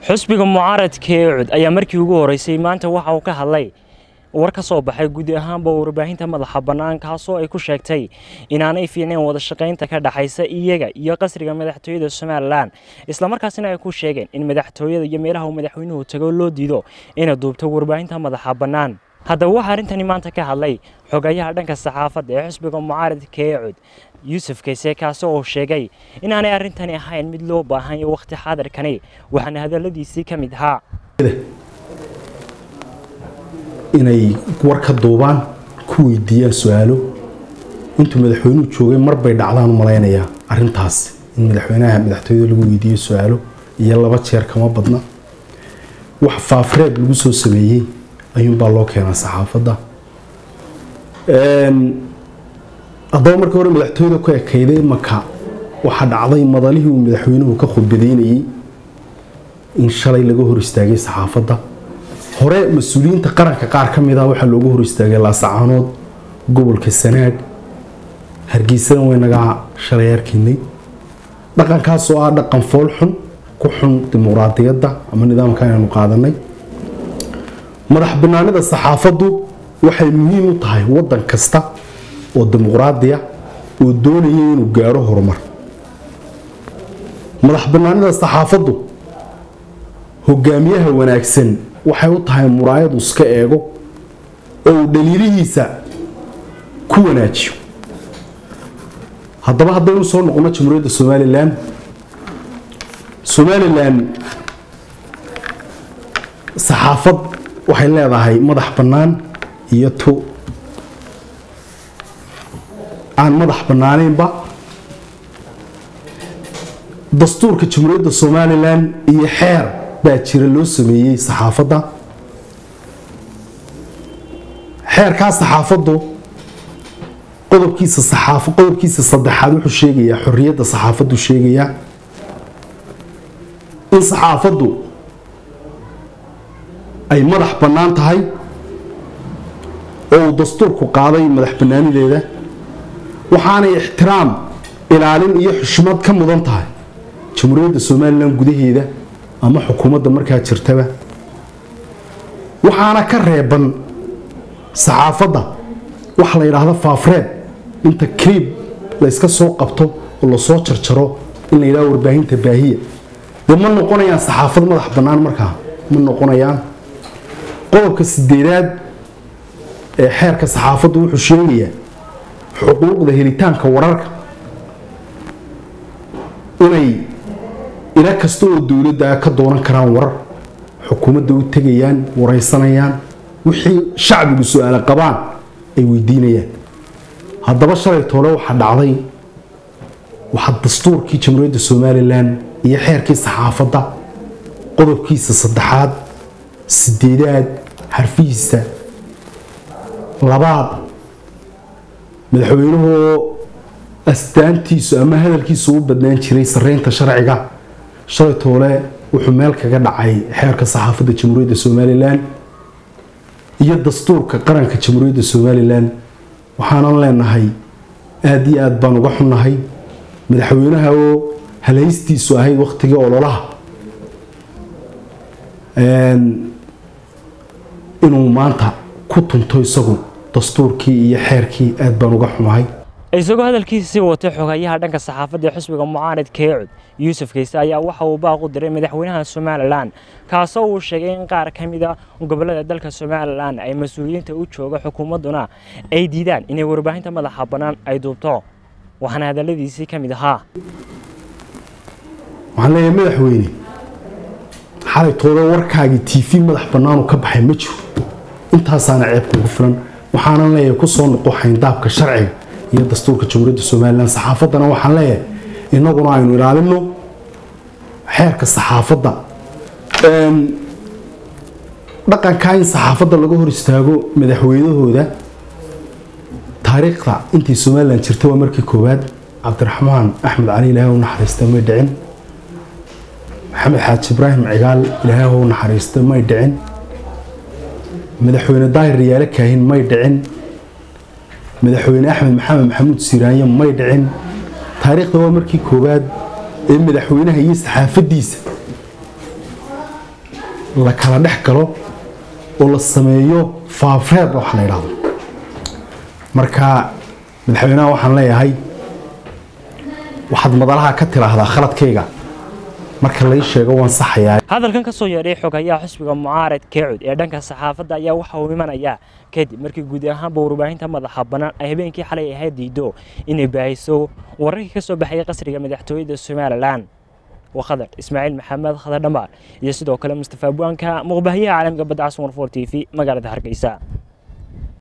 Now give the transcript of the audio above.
xusbiga mucaaradka ee cud ayaa markii ugu horeysay maanta waxa uu ka hadlay war ka soo baxay gudi ahaanba warbaahinta madaxa bannaan kaasoo ay ku sheegtay inaanay fiicnayn wada shaqaynta ka dhaxaysa iyaga iyo qasriga madaxtooyada somalilan islamarkaasina ay ku sheegeen in madaxtooyada iyo meelaha uu madaxweynuhu tago loo diido inay duubto warbaahinta madaxa bannaan haddaba waxaa arrintani maanta ka hadlay xogayaha dhanka saxaafadda ee xusbiga mucaaradka ee cud yuusuf kayse kaasi oo sheegay inaanay arrintani ahayn mid loo baahanyo wakhti xaadirkani waxaana hadalladiisii ka mid ahaa inay war ka duubaan ku weydiiyaan su-aalo intuu madaxweynuhu joogay marbay dhacdaan u malaynayaa arintaas in madaxweynaha madaxtooyada lagu weydiiyo su-aalo iyo laba jeer kama badna wax faafreeb lagu soo sameeyey ayuunbaa loo keenaa saxaafadda haddaba markii hore madaxtooyada ku ekayday maka waxaa dhacday madalihii uu madaxweynuhu ka khudbadeynayey in shalay laga hor istaagay saxaafadda hore mas-uuliyiinta qaranka qaar ka mid ah waxaa loogu hor istaagay laasacaanood gobolka sanaag hargeysana waynagaa shalay arkaynay dhaqankaasoo ah dhaqan fool xun ku xun dimuqraadiyadda ama nidaamka aynu qaadanay madax banaanida saxaafaddu waxay muhiim u tahay waddan kasta oo dimuqraadiya oo doonaya inuu gaaro horumar madax banaanida saxaafaddu hogaamiyaha wanaagsan waxay u tahay muraayadu iska eego oo uu dhaliilihiisa ku wanaajiyo haddaba haddaynu soo noqono jamhuuriyadda somalilan somalilan saxaafad waxay leedahay madax bannaan iyo tu aan madax bannaanaynba dastuurka jamhuuriyadda somalilan iyo xeer baa jira loo sameeyey saxaafadda xeerkaa saxaafaddu qodobkiisa saxaafo qodobkiisa saddexaad wuxuu sheegayaa xorriyadda saxaafaddu sheegayaa in saxaafaddu ay madax bannaan tahay oo uu dastuurku qaaday madax bannaanideeda waxaanay ixtiraam ilaalin iyo xushmad ka mudan tahay jamhuuriyadda somalilan gudaheeda ama xukuumadda markaa jirtaba waxaana ka reeban saxaafadda waxa la yidhaahdo faafreeb inta kriib layska soo qabto oo lasoo jarjaro in la yidhahdo warbaahinta baahiya dee ma noqonayaan saxaafad madax bannaan markaa ma noqonayaan qodobka sideedaad ee xeerka saxaafaddu wuxuu sheegayaa xuquuqda helitaanka wararka inay ila kasta oo dowladda ka doonan karaan warar xukuumadda u tegayaan waraysanayaan wixii shacbigu su-aalo qabaan ay weydiinayaan haddaba shalay toole waxaa dhacday waxaa dastuurkii jamhuuriyadda somalilan iyo xeerkii saxaafadda qodobkiisa saddexaad sideedaad xarfihiisa labaad madaxweynuhu astaantiisu ama hadalkiisu u badnaan jiray sareynta sharciga shalay toole wuxuu meel kaga dhacay xeerka saxaafadda jamhuuriyadda somalilan iyo dastuurka qaranka jamhuuriyadda somalilan waxaanan leenahay aada iyo aada baan uga xunnahay madaxweynaha oo halaystiisu ahayd wakhtigii ololaha inuu maanta ku tunto isagu dastuurkii iyo xeerkii aada baan uga xumahay isagoo hadalkiisa sii watay xogayaha dhanka saxaafadda ee xusbiga mucaaradka ee cud yuusuf kayse ayaa waxa uu baaq u diray madaxweynaha somalilan kaasoo uu sheegay in qaar ka mid a gobollada dalka somalilan ay mas-uuliyiinta u jooga xukuumadduna ay diidaan inay warbaahinta madaxa bannaan ay duubto waxaana hadalladiisii ka mid ahaa waxaan leeyahay madaxweyne xalay tooda warkaagii t v madax bannaanu ka baxay ma jiro intaasaana ceeb kugu filan waxaanan leeyahay ku soo noqo xayndaabka sharciga iyo dastuurka jamhuuriyadda somalilan saxaafaddana waxaan leeyahay innaguna aynu ilaalino xeerka saxaafadda dhaqankaa in saxaafadda laga hor istaago madaxweynahooda taariikhda intii somalilan jirta waa markii koowaad cabdiraxmaan axmed cali ilaahay u naxariista may dhicin maxamed xaaji ibraahim cigaal ilaahay u naxariista may dhicin madaxweyne daahir riyaale kaahin may dhicin madaxweyne axmed maxamed maxamuud siiraanye may dhicin taariikhda waa markii koowaad ee madaxweynaha iyo saxaafadiisa la kala dhex galo oo la sameeyo faafreeb wax la yidhaahdo marka madaxweynaha waxaan leeyahay waxaad madalaha ka tiraahdaa khaladkayga marka lai sheego waan saxayaa hadalkan ka soo yeedhay xogayaa xisbiga mucaarad keecud ee dhanka saxaafadda ayaa waxa uu imanayaa kadib markii guud ahaanba warbaahinta madaxa bannaan ay habeenkii xalay ahayd diido inay baahiso wararkii ka soo baxayay qasriga madaxtooyada somalilan waa khadar ismaaciil maxamed khadar dhammaar iyo sidoo kale mustafa buanka muqbaahiyaha caalamka badda casmar for t v magaalada hargeysa